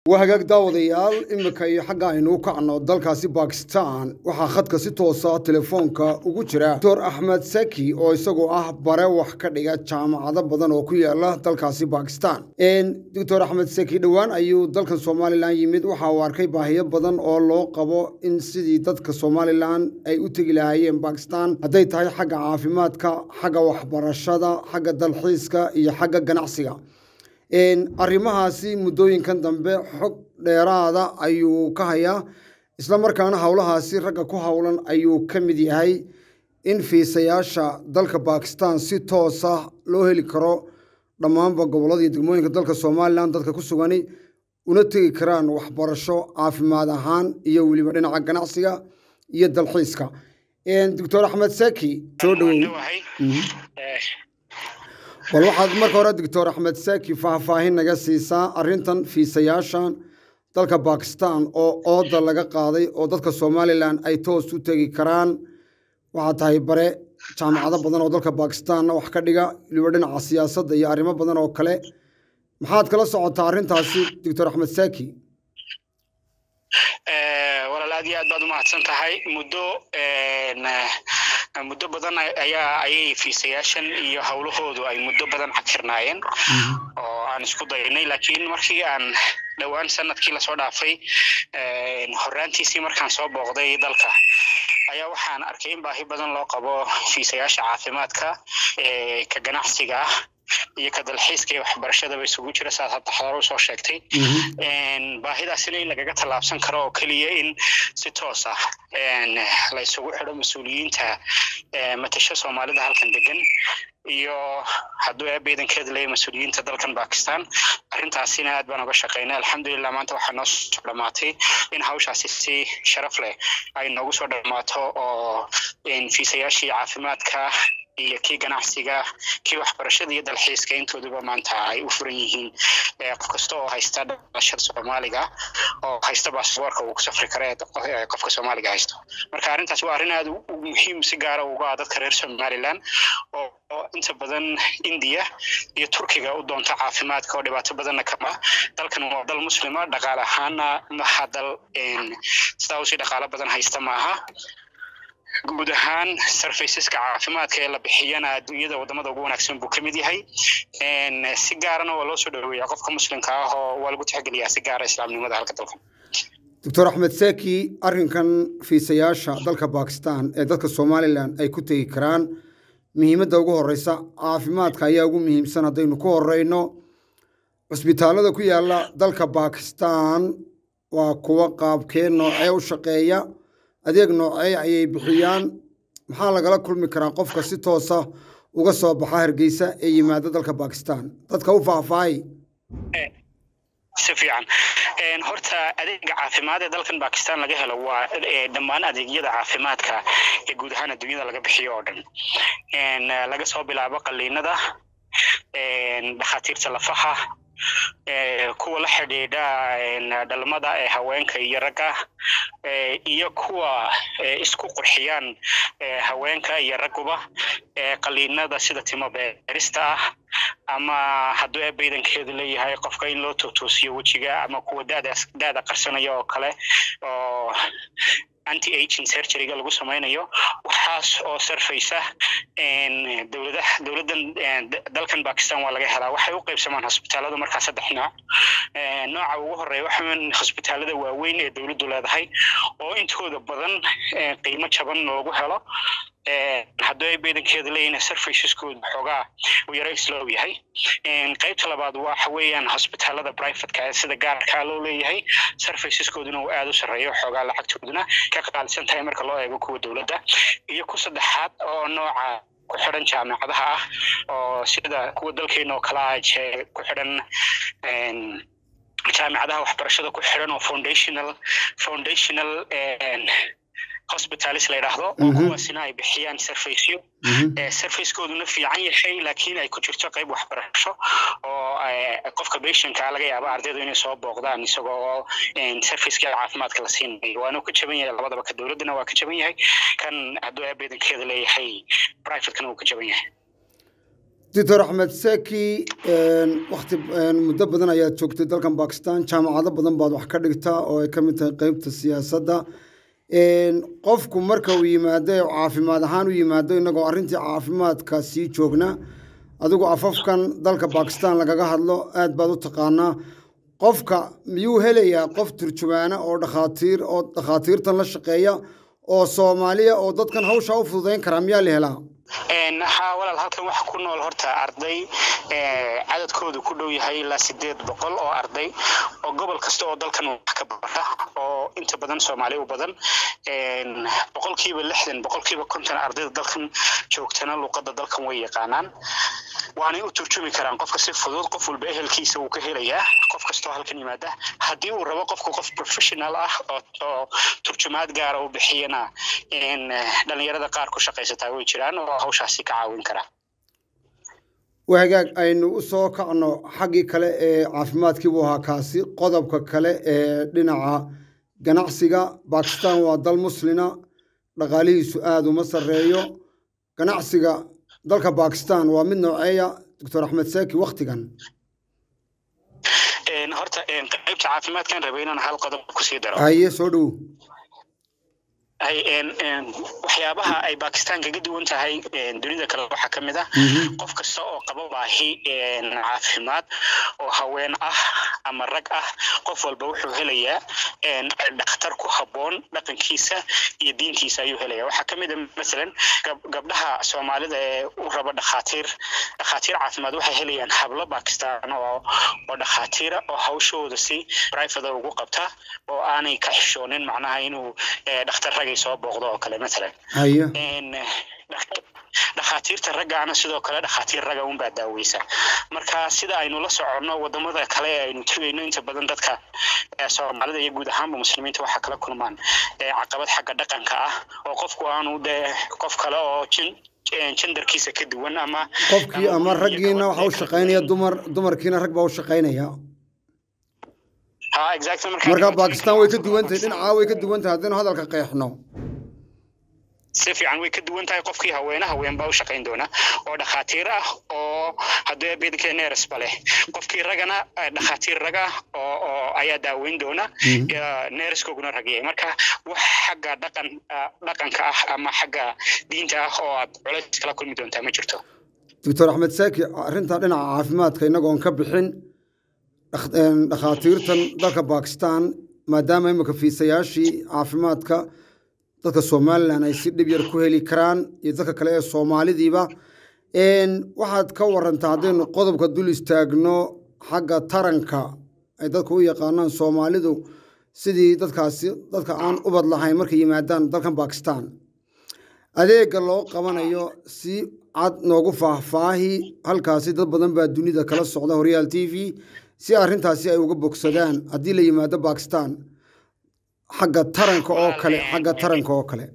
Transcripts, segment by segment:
waa hagaag daawadayaal imika iyo xagga aynu u kacno dalkaasi bakistan waxaa khadka si toosa telefoonka ugu jira doctor axmed saki oo isagoo ah bare wax ka dhiga jaamacado badan oo ku yaala dalkaasi bakistan doctor axmed saki dhowaan ayuu dalkan somalilan yimid waxa uu arkay baahiyo badan oo loo qabo in sidii dadka somalilan ay u tegi lahaayeen bakistan hadday tahay xagga caafimaadka xagga waxbarashada xagga dalxiiska iyo xagga ganacsiga arrimahaasi muddooyinkan dambe xog dheeraada ayuu ka hayaa isla markaana howlahaasi ragga ku howlan ayuu ka mid yahay in fiisayaasha dalka bakistan si toosa loo heli karo dhammaanba gobollada iyo degmooyinka dalka somalilan dadka ku sugani una tegi karaan waxbarasho caafimaad ahaan iyo weliba dhinaca ganacsiga iyo dalxiiska doctor axmed saki soo dhowow bal waxaad marka hore doctor axmed saki faahfaahin naga siisaa arrintan fiisayaashan dalka bakistan oo ooda laga qaaday oo dadka somalilan ay toos u tegi karaan waxaad tahay bare jaamacado badan oo dalka bakistanna wax ka dhiga weliba dhinaca siyaasadda iyo arrimo badan oo kale maxaad kala socotaa arrintaasi doctor axmed saki walaal aad iyo aad baad umahadsan tahay muddo muddo badan ayaa ayay fiisayaashan iyo howlahoodu ay muddo badan cagfirnaayeen oo aan isku daynay laakiin markii aan dhowaan sanadkii lasoo dhaafay horraantiisii markaan soo booqday dalka ayaa waxaan arkay in baahi badan loo qabo fiisayaasha caafimaadka ka ganacsiga ah iyo ka dalxiiska iyo waxbarashadaba isugu jira saad hadda xadar u soo sheegtay baahidaasina in lagaga tallaabsan karo oo keliya in si toos ah la isugu xidho mas-uuliyiinta matasho soomaalida halkan degan iyo hadduu eebaydankeeda leeyahy mas-uuliyiinta dalkan bakistan arrintaasina aad baan uga shaqaynay alxamdulilah maanta waxaa noo soo dhammaatay in hawshaasi si sharaf leh ay noogu soo dhammaato oo fiisayaashii caafimaadka iyo kii ganacsiga kii waxbarashada iyo dalxiiska intooduba maanta ay u furan yihiin qof kasta oo haysta dhalashada soomaaliga oo haysta baasboorka uu ku safri kare qofka soomaaliga haysto marka arrintaas waa arrin aad muhiim si gaara uga ah dadka reer somaliland oo inta badan indiya iyo turkiga u doonta caafimaadka oo dhibaato badanna kama dalkan waa dal muslima dhaqaale ahaana maha dal sidaa usii dhaqaalo badan haysta maaha guud ahaan sarfaysaska caafimaadka ee la bixiyana adduunyada wadamada ugu wanaagsan buu ka mid yahay si gaarana waa loo soo dhaweeya qofka muslimka ah oo waa lagu tixgeliyaa si gaara islaamnimada halka dalkan doctor axmed saki arrinkan fiisayaasha dalka bakistan ee dadka somalilan ay ku tegi karaan muhiimadda ugu horeysa caafimaadka ayaa ugu muhiimsan haddaynu ku horeyno cusbitaalada ku yaala dalka bakistan waa kuwa qaabkee noocee u shaqeeya adeeg noocee ayay bixiyaan maxaa lagala kulmi karaa qofka si toosa uga soo baxa hargeysa ee yimaada dalka bakistan dadka u faahfaahay si fiican horta adeega caafimaad ee dalkan bakistan laga helo waa dhammaan adeegyada caafimaadka ee guud ahaan adduunyada laga bixiyo oo dhan laga soo bilaabo qaliinada dhakhaatiirta lafaha kuwa la xidhiidha dhalmada ee haweenka iyo ragga iyo kuwa isku qurxiyaan haweenka iyo ragguba qaliinada sida timo beerista ah ama hadduu eebaydankeedu leeyahay qofka in loo tootoosiyo wejiga ama kuwa dadaas daada qarsanaya oo kale oo anti aging surgeryga lagu samaynayo waxaas oo sarfaysa dowladaha dowladdan dalkan bakistan waa laga helaa waxay u qaybsamaan hosbitaalada markaa saddex nooc nooca ugu horeeya waxaan hosbitaalada waaweyn ee dowladdu leedahay oo intooda badan qiimo jaban loogu helo hadduu ay beedankeeda leeyihin surfaceskood xoogaa uu yaro islow yahay qaybta labaad waxa weeyaan hosbitaalada privateka ee sida gaarkaa loo leeyahay surfaceskooduna uu aada u sarreeyo xoogaa lacagtooduna ka qaalisan tahay marka loo eego kuwa dowladda iyo ku saddexaad oo nooca ku xidhan jaamacadaha ah oo sida kuwa dalkeena oo kale ah ku xidhan jaamacadaha waxbarashada ku xidhan oo foundational foundational hospitalis la yidhaahdo oo kuwaasina ay bixiyaan surfaceyo surfacekooduna fiican yahay laakiin ay ku jirto qayb waxbarasho oo qofka patientka laga yaaba ardaydu inay soo booqdaan isagoo surfaceka caafimaadka la siinayo waana ka jaban yahay labadaba ka dowladdana waa ka jaban yahay kan hadduu eebeedankeeda leeyahay privatekana wuu ka jaban yahay doctor axmed seki wakti muddo badan ayaad joogtay dalkan bakistan jaamacado badan baad wax ka dhigtaa oo ay ka mid tahay qeybta siyaasadda qofku marka uu yimaado caafimaad ahaan u yimaado innagoo arrintii caafimaadka sii joogna adigu afafkan dalka bakistan lagaga hadlo aad baad u taqaanaa qofka miyuu helayaa qof turjumaana oo dhakhaatiir oo dhakhaatiirtan la shaqeeya oo soomaaliya oo dadkan hawsha u fududayn karaa miyaa la helaa haa walaal halkan waxa ku nool horta arday cadadkoodu ku dhow yahay ilaa sideed boqol oo arday oo gobol kasta oo dalkan wax ka barta oo inta badan soomaali u badan boqolkiiba lixdan boqolkiiba konton ardayda dalkan joogtana luuqadda dalkan way yaqaanaan waanay u turjumi karaan qofka si fudud qof walba ehelkiisa wuu ka helayaa qof kastoo halkan yimaada haddii uu rabo qofku qof professional ah oo turjumaad gaara u bixiyana dhalinyarada qaar ku shaqaysataa way jiraan oo hawshaasi ka caawin kara wahagaag aynu u soo kacno xaggii kale ee caafimaadkii buu ahaa kaasi qodobka kale ee dhinaca ganacsiga bakistan waa dal muslina dhaqaalihiisu aada uma sarreeyo ganacsiga dalka bakistan waa mid nooceeya doctor axmed seki waktigan horta qaybta caafimaadkan rabay inaan hal qodob kusii daro haye soo dhow waxyaabaha ay bakistan kaga duwan tahay dunida kale waxaa ka mid ah qof kasta oo qaba baahi caafimaad oo haween ah ama rag ah qof walba wuxuu helayaa dhakhtar ku habboon dhaqankiisa iyo diintiisa ayuu helaya waxaa ka mid a masalan gabdhaha soomaalida ee u raba dhakhaatiir dhakhaatiir caafimaad waxay helayaan hablo bakistan oo oo dhakhaatiira oo hawshooda si private ugu qabta oo aanay ka xishoonin macnaha inuu dhakhtar ragay soo booqdo oo kale matalan haye dhakhaatiirta raggaana sidoo kale dhakhaatiir ragga unbaa daaweysa marka sida aynu la soconno wadamada kale ee aynu tegayno inta badan dadka soomaalida iyo guud ahaanba muslimiinta waxaa kala kulmaan caqabad xagga dhaqanka ah oo qofku aanu dee qof kale oo jin jendarkiisa ka duwan ama qofkii ama raggiina waxa u shaqaynaya dumar dumarkiina rag baa u shaqaynaya marka bakistan way ka duwan tahay dhinacaa way ka duwan tahay haddaynu hadalka qeexno si fiican way ka duwan tahay qofkii haweene haween baa u shaqayn doona oo dhakhaatiir ah oo haddii bidka neresba leh qofkii ragana dhakhaatiir rag ah oo oo ayaa daaweyn doona nereskooguna ragiyay marka wax xagga dhaqan dhaqanka ah ama xagga diinta ah oo aad culays kala kulmi doontaa ma jirto doctor axmed saaki arrintaa dhinaca caafimaadka innagoon ka bixin dhakhaatiirtan dalka bakistan maadaama imika fiisayaashii caafimaadka dadka somalilan ay si dhib yar ku heli karaan iyo dadka kale ee soomaalidiiba waxaad ka warantaa haddaynu qodobka dul istaagno xagga taranka ay dadku u yaqaanaan soomaalidu sidii dadkaasi dadka aan ubad lahayn markay yimaadaan dalkan bakistan adeega loo qabanayo si cad noogu faahfaahi halkaasi dad badan baa dunida kala socda horyaal t v si arrintaasi ay uga bogsadaan haddii la yimaado bakistan xagga taranka oo kale xagga taranka oo kale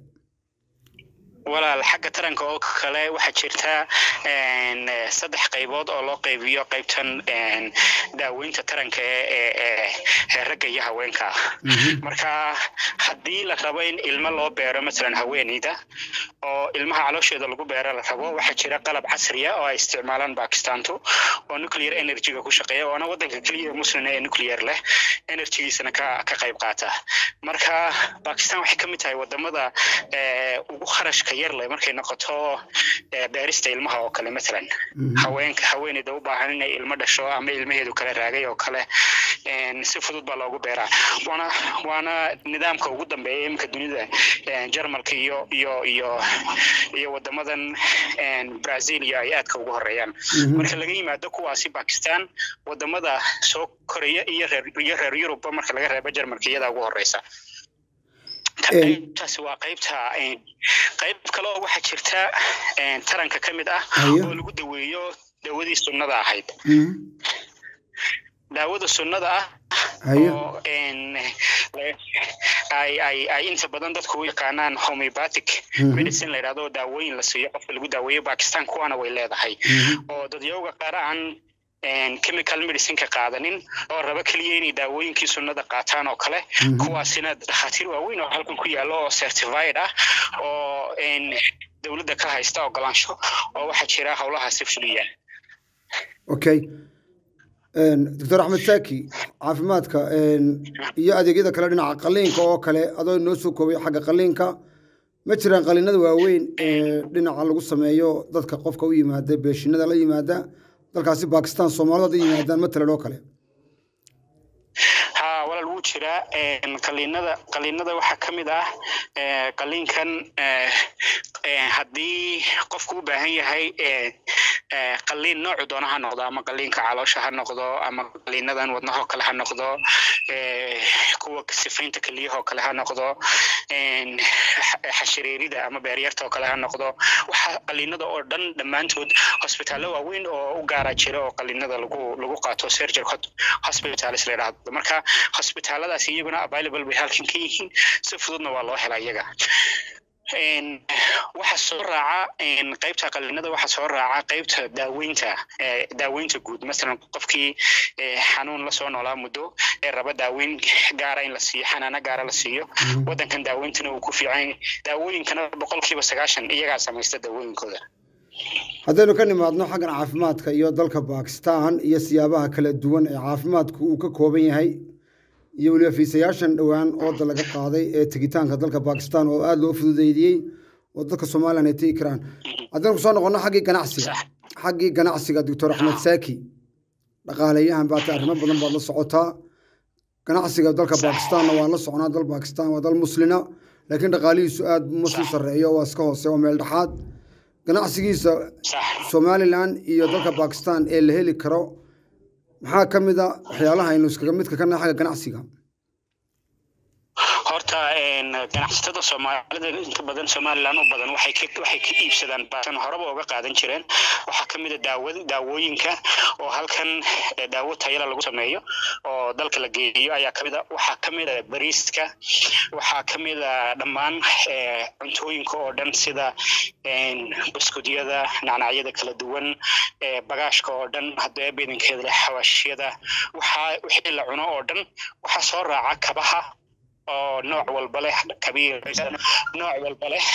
walaal xagga taranka oo kale waxaa jirta saddex qaybood oo loo qaybiyo qaybtan daaweynta taranka ee ragga iyo haweenka marka haddii la rabo in ilmo loo beero masalan haweeneyda oo ilmaha caloosheeda lagu beero la rabo waxaa jira qalab casriya oo ay isticmaalaan bakistantu oo nuclear energyga ku shaqeeya oona waddanka keliya muslim ee nuclear leh energygiisana ka ka qayb qaata marka bakistan waxay ka mid tahay wadamada ugu kharashka yar leh markay noqoto beerista ilmaha oo kale matalan haweenka haweeneyda u baahan inay ilmo dhasho ama ilmaheedu kala raagay oo kale si fudud baa loogu beeraa waana waana nidaamka ugu dambeeya iminka dunida jarmalka iyo iyo iyo iyo wadamadan brazil iyo ay aadka ugu horeeyaan marka laga yimaado kuwaasi bakistan wadamada soo koraya iyo reer iyo reer yurubba marka laga reebo jarmalka iyadaa ugu horeysa qaybtaasi waa qaybta qayb kale oo waxaa jirta taranka ka mid ah oo lagu daweeyo dawadii sunnada ahayd daawada sunnada ah oo ay ay ay inta badan dadku u yaqaanaan homeopathic medicine la yidhahdo daawooyin la siiyo qofka lagu daaweeyo bakistan kuwaana way leedahay oo dadyooga qaar aan chemical medicineka qaadanin oo raba keliya inay daawooyinkii sunnada qaataan oo kale kuwaasina dhakhaatiir waaweyn oo halkan ku yaallo oo certified ah oo dowladda ka haysta ogolaansho oo waxaa jira howlahaasi fuliya okay doctor axmed saki caafimaadka iyo adeegyada kale dhinaca qaliinka oo kale adoo noo soo koobay xagga qaliinka ma jiraan qaliinada waaweyn ee dhinaca lagu sameeyo dadka qofka u yimaada beeshinada la yimaada dalkaasi bakistan soomaalida hadday yimaadaan matalan oo kale ha walaal wuu jiraa qaliinada qaliinada waxaa ka mid ah qaliinkan haddii qofku u baahan yahay qaliin noocu doona ha noqdo ama qaliinka caloosha ha noqdo ama qaliinadan wadnahoo kale ha noqdo kuwa sifaynta keliyahoo kale ha noqdo xashiriirida ama beeryarta oo kale ha noqdo waxa qaliinada oo dhan dhammaantood hosbitaallo waaweyn oo u gaara jira oo qaliinada lagu lagu qaato surgery hospitals la yidhaahdo marka hosbitaalladaas iyaguna available bay halkan ka yihiin si fududna waa loo helaa iyaga waxa soo raaca qaybta qaliinada waxa soo raaca qaybta daaweynta daaweynta guud masalan qofkii xanuun lasoo noolaa muddo ee raba daaweyn gaara in la siiyo xanaano gaara la siiyo waddankan daaweyntana uu ku fiican daawooyinkana boqolkiiba sagaashan iyagaa samaysta daawooyinkooda haddaynu ka nimaadno xaggan caafimaadka iyo dalka bakistan iyo siyaabaha kala duwan ee caafimaadku uu ka kooban yahay iyo weliba fiisayaashan dhowaan ooda laga qaaday ee tegitaanka dalka bakistan oo aada loo fududeydiyey oo dadka somalilan ay tegi karaan haddaynu kusoo noqonno xaggii ganacsiga xaggii ganacsiga doctor axmed saki dhaqaaleyahan baata arrimo badan baad la socotaa ganacsiga dalka bakistanna waan la soconaa dal bakistan waa dal muslina laakiin dhaqaalihiisu aada ma sii sarreeyo waa iska hoose waa meel dhexaad ganacsigiisa somalilan iyo dalka bakistan ee la heli karo maxaa ka mid a waxyaalaha aynu iskaga midka ka nahay xagga ganacsiga horta ganacsatada soomaalida inta badan somalilan u badan waxay ka waxay ka iibsadaan baasan horeba uga qaadan jireen waxaa ka mid a daawada daawooyinka oo halkan daawo tayala lagu sameeyo oo dalka la geeyo ayaa ka mid a waxaa ka mid a bariiska waxaa ka mid a dhammaan cuntooyinka oo dhan sida buskudyada nacnacyada kala duwan bagaashka oo dhan haddee bedankeeda leh xawaashyada waxaa wixii la cuno oo dhan waxaa soo raaca kabaha oo nooc walba leh kabiir nooc walba leh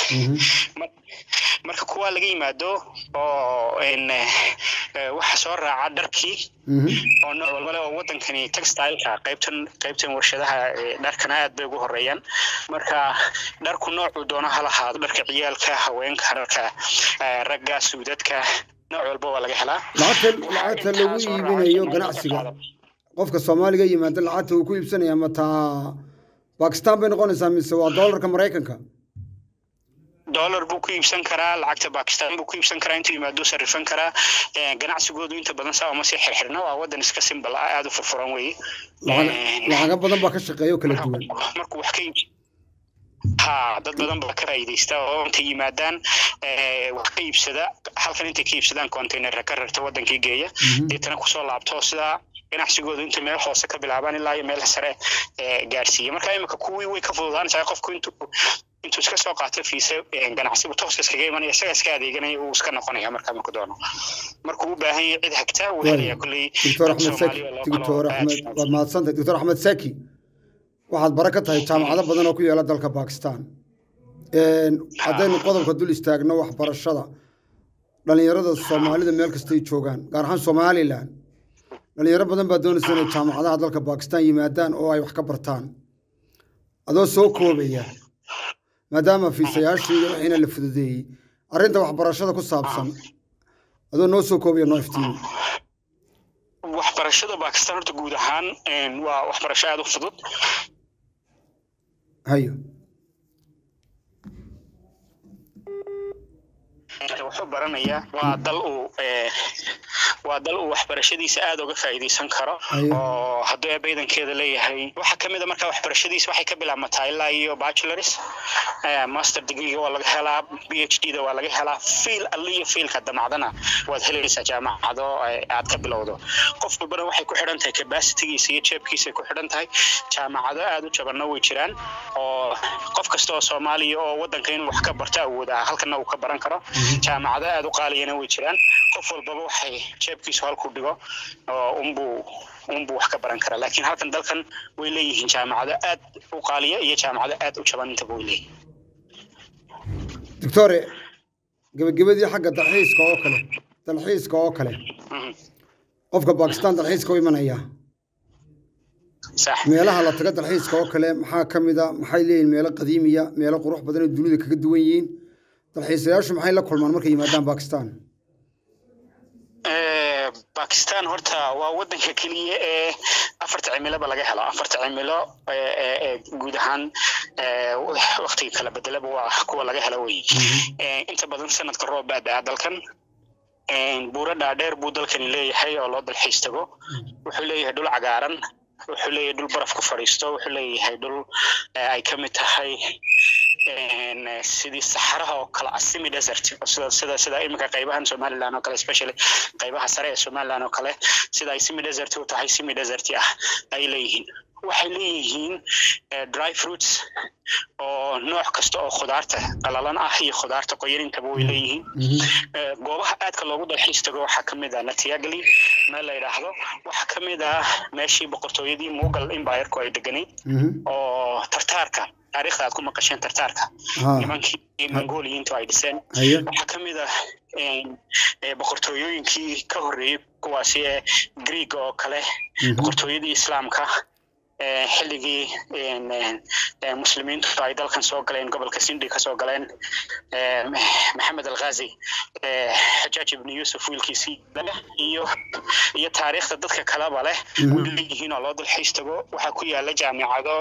marka kuwa laga yimaado oo waxa soo raaca dharkii oo nooc walba leh oo wadankani textileka qaybtan qaybtan warshadaha dharkana aad bay ugu horeeyaan marka dharku noocuu doono ha lahaado dharka ciyaalka haweenka dharka ragga suudadka nooc walba waa laga helaa lacagta lagu iibinayo ganacsiga qofka soomaaliga yimaada lacagta uu ku iibsanaya mataa bakistan bay noqonaysaa mise waa doolarka maraykanka dollar buu ku iibsan karaa lacagta bakistan buu ku iibsan karaa intuu yimaado sarifan karaa ganacsigoodu inta badan saa uma sii xirxirna waa wadan iska simbal ah aada u furfuran weye lacaga badan baa ka shaqeeya oo kala duwan markuu wax ka iibs ha dad badan baa ka faa'iidaysta oo intay yimaadaan wax ka iibsada halkan intay ka iibsadaan containerka ka rarta wadankii geeya deetana kusoo laabto sidaa ganacsigoodu inta meel hoose ka bilaabaan ilaa iyo meel sare gaarsiiya marka imika kuwii way ka fududaanaysaa qofku intuu intuu iska soo qaato fiise ganacsigu tooska iskaga imanaya isaga iska adeeganaya uu iska noqonaya markaa marku doono markuu u baahan yahay cid hagtaa wuu helaya kulley doctor axmed saki doctor axmed waad mahadsantahay doctor axmed saki waxaad bare ka tahay jaamacado badan oo ku yaala dalka bakistan haddaynu qodobka dul istaagno waxbarashada dhalinyarada soomaalida meel kastay joogaan gaar ahaan somalilan dhalinyaro badan baa doonaysa inay jaamacadaha dalka bakistan yimaadaan oo ay wax ka bartaan adoo soo koobaya maadaama fiisayaashii iyo wixiina la fududeeyey arrinta waxbarashada ku saabsan adoo noo soo koobaya noo iftiimi waxbarashada bakistan horta guud ahaan waa waxbarasho aada u fudud hayo wuxuu baranayaa waa dal uu waa dal uu waxbarashadiisa aada uga faa'iidaysan karo oo hadduu eebaydankeeda leeyahay waxaa ka mid a markaa waxbarashadiisa waxay ka bilaabmataa ilaa iyo bachelors master degreega waa laga helaa b h d da waa laga helaa fiil alle iyo fiilka damacdana waad helaysaa jaamacado aad ka bilowdo qof walbana waxay ku xidhan tahay capacitygiisa iyo jeebkiisay ku xidhan tahay jaamacado aada u jabanna way jiraan oo qof kasta oo soomaaliya oo waddanka inuu wax ka barto awoodaa halkana uu ka baran karo jaamacado aada u qaaliyana way jiraan qof walbaba waxay jeebkiisu halku dhigo oo unbuu unbuu wax ka baran karaa laakiin halkan dalkan way leeyihiin jaamacado aad u qaaliya iyo jaamacado aad u jaban intaba way leeyihiin doctore gebagabadii xagga dalxiiska oo kale dalxiiska oo kale qofka bakistan dalxiiska u imanaya meelaha la taga dalxiiska oo kale maxaa ka mid a maxay leeyihin meelo qadiimiya meelo qurux badan oo dunida kaga duwan yihiin dalxiisayaashu maxay la kulmaan markay yimaadaan bakistan bakistan horta waa wadanka keliya ee afarta cimiloba laga helo afarta cimilo guud ahaan waktiga kala bedelaba waa kuwa laga helo wey inta badan sanadka roob baa daa dalkan buuro dhaadheer buu dalkani leeyahay oo loo dalxiis tago wuxuu leeyahay dhul cagaaran wuxuu leeyahay dhul baraf ku fadhiisto wuxuu leeyahay dhul ay ka mid tahay sidii saxaraha oo kale ah semi desert sida sida sida iminka qaybahan somaliland oo kale especially qaybaha sare ee somaliland oo kale sida ay semi desert u tahay semi desert ah ay leeyihiin waxay leeyihiin dry fruits oo nooc kasta oo khudaarta qalalan ah iyo khudaarta qoyanintaba way leeyihiin goobaha aadka loogu dalxiis tago waxaa ka mid ah natiagali meel la yidhaahdo waxaa ka mid ah meeshii boqortooyadii mughal empireku ay deganayd oo tartaarka taariikhda aad ku maqasheen tartaarka nimankii mongoliyiintu ay dhiseen waxaa ka mid ah boqortooyooyinkii ka horreeyey kuwaasi ee greeg oo kale boqortooyadii islaamka xilligii muslimiintu ay dalkan soo galeen gobolka sindi kasoo galeen maxamed alghazi xajaaj ibnu yuusuf wiilkiisii iyo iyo taariikhda dadka kaleba leh way leeyihiin oo loo dalxiis tago waxaa ku yaala jaamicado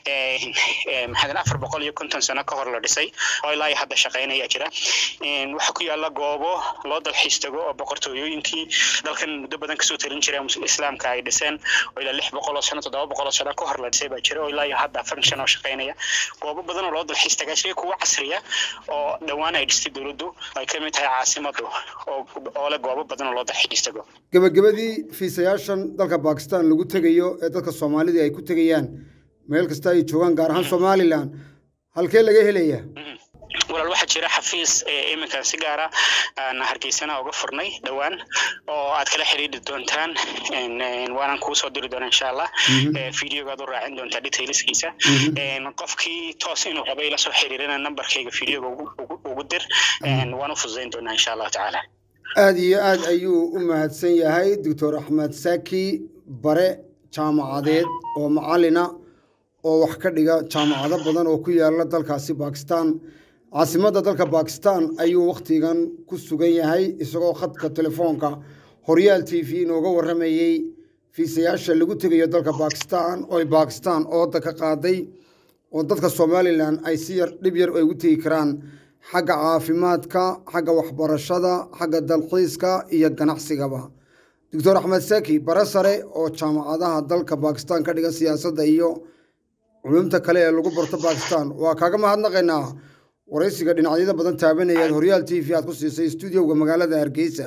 maxadan afar boqol iyo konton sano ka hor la dhisay oo ilaa iyo hadda shaqaynaya jira waxaa ku yaala goobo loo dalxiis tago oo boqortooyooyinkii dalkan muddo badan kasoo talin jira islaamka ay dhiseen oo ilaa lix boqol oo sano toddoba boqol oo sano ka hor la dhisay baa jira oo ilaa iyo hadda function oo shaqaynaya goobo badan oo loo dalxiis tagaa jiray kuwa casriya oo dhowaan ay dhistay dowladdu ay ka mid tahay caasimadu oo leh goobo badan oo loo dalxiis tago gebagabadii fiisayaashan dalka bakistan lagu tegayo ee dadka soomaalida ay ku tegayaan meel kasta ay joogaan gaar ahaan somalilan halkee laga helaya walaal waxaa jira xafiis iminkan si gaara aan hargeysana uga furnay dhowaan oo aad kala xiriiri doontaan waanaan kuu soo diri doona insha allah videogaad u raacin doontaa detailskiisa qofkii toos inuu raba ila soo xiriirina nambarkayga videoga ugu dir waan u fududayn doonaa insha allahu tacaala aada iyo aad ayuu u mahadsan yahay doctor axmed saki bare jaamacadeed oo macalina oo wax ka dhiga jaamacado badan oo ku yaala dalkaasi bakistan caasimadda dalka bakistan ayuu wakhtigan ku sugan yahay isagoo khadka telefoonka horyaal t v inooga warramayey fiisayaasha lagu tegayo dalka bakistan oo ay bakistan ooda ka qaaday oo dadka somalilan ay si yar dhib yar ay ugu tegi karaan xagga caafimaadka xagga waxbarashada xagga dalxiiska iyo ganacsigaba doctor axmed saki bare sare oo jaamacadaha dalka bakistan ka dhiga siyaasadda iyo culumta kale ee lagu barto bakistan waa kaaga mahadnaqaynaa waraysiga dhinacyada badan taabanaya horyaal t v aad ku siisay stuudioga magaalada hargeysa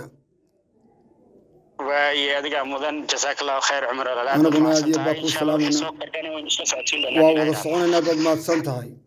waaye adigaa mudan jasaak allahu khayr cumar anaguna aad iyo baa ku salaamayna waa wada soconaynaa baad mahadsan tahay